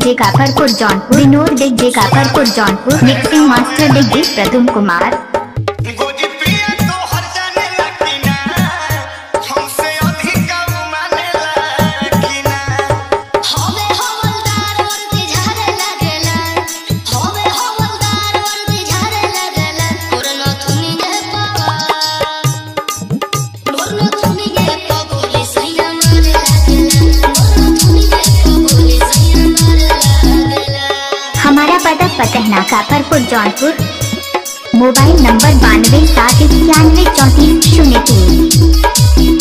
DJ Kafarpur Jaunpur Vinod DJ Kafarpur Jaunpur mixing master DJ Pradum Kumar गोजी पिया तो हर जाने लगी ना हमसे अधिक माने लगी ना होवे हवलदार वर्दी झारे लागेला होवे हवलदार वर्दी झारे लागेला मोरनो थुनी गे पावा मोरनो थुनी गे पगोली सैया मारे लागेला मोरनो थुनी गे पगोली सैया मारे लागेला हमारा पता पतहना काफरपुर जौनपुर मोबाइल नंबर बानवे सात इक्यानवे चौंतीस शून्य तीन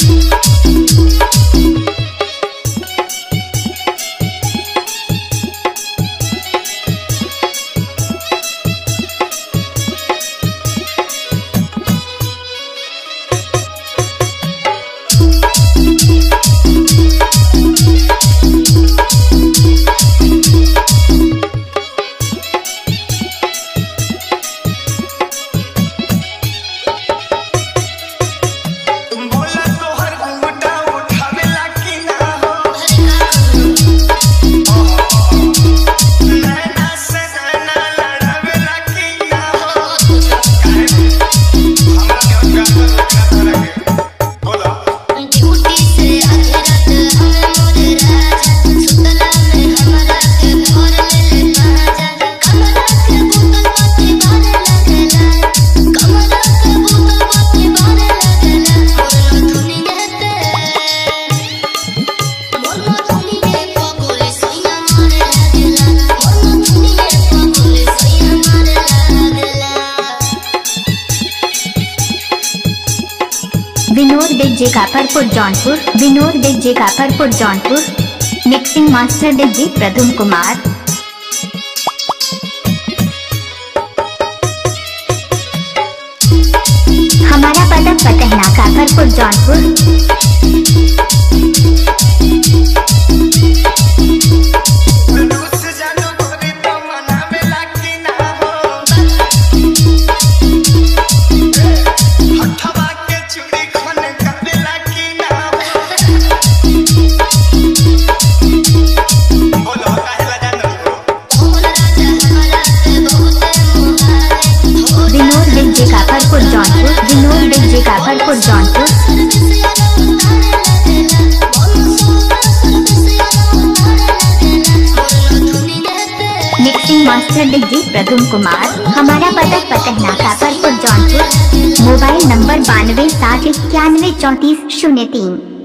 बोला तो हर घूंघटा उठावे लगी ना हो नैना से नैना लड़ावे लगी ना हो हमरा क्या क्या लगे बोला ड्यूटी से आधी रात हमें मोरे राजा सुतला में हमरा के भोर ले ले पाजा कमरा के बोतल बाती बारे लगेला कमरा के बोतल बाती बारे लगेला मोरनो धुनी गेते मोरनो धुनी गे पगोले सैया मारे लगेला मोरनो धुनी गे पगोले सैया मारे लगेला Vinod DJ Kafarpur Jaunpur Vinod DJ Kafarpur Jaunpur mixing master DJ Pradum Kumar हमारा पता पतहना काफरपुर जौनपुर रूस जानो गोरी तो मनावे लगी ना हो हथवा के चूड़ी खन करे लगी ना हो बोलो काहे ला जानो हो मोर राजा हमरा के बहुते मोहारे हो Vinod DJ Kafarpur Jaunpur Vinod DJ Kafarpur Jaunpur mixing master DJ Pradum Kumar हमारा पता पतहना काफरपुर जौनपुर मोबाइल नंबर बानवे सात इक्यानवे चौंतीस शून्य तीन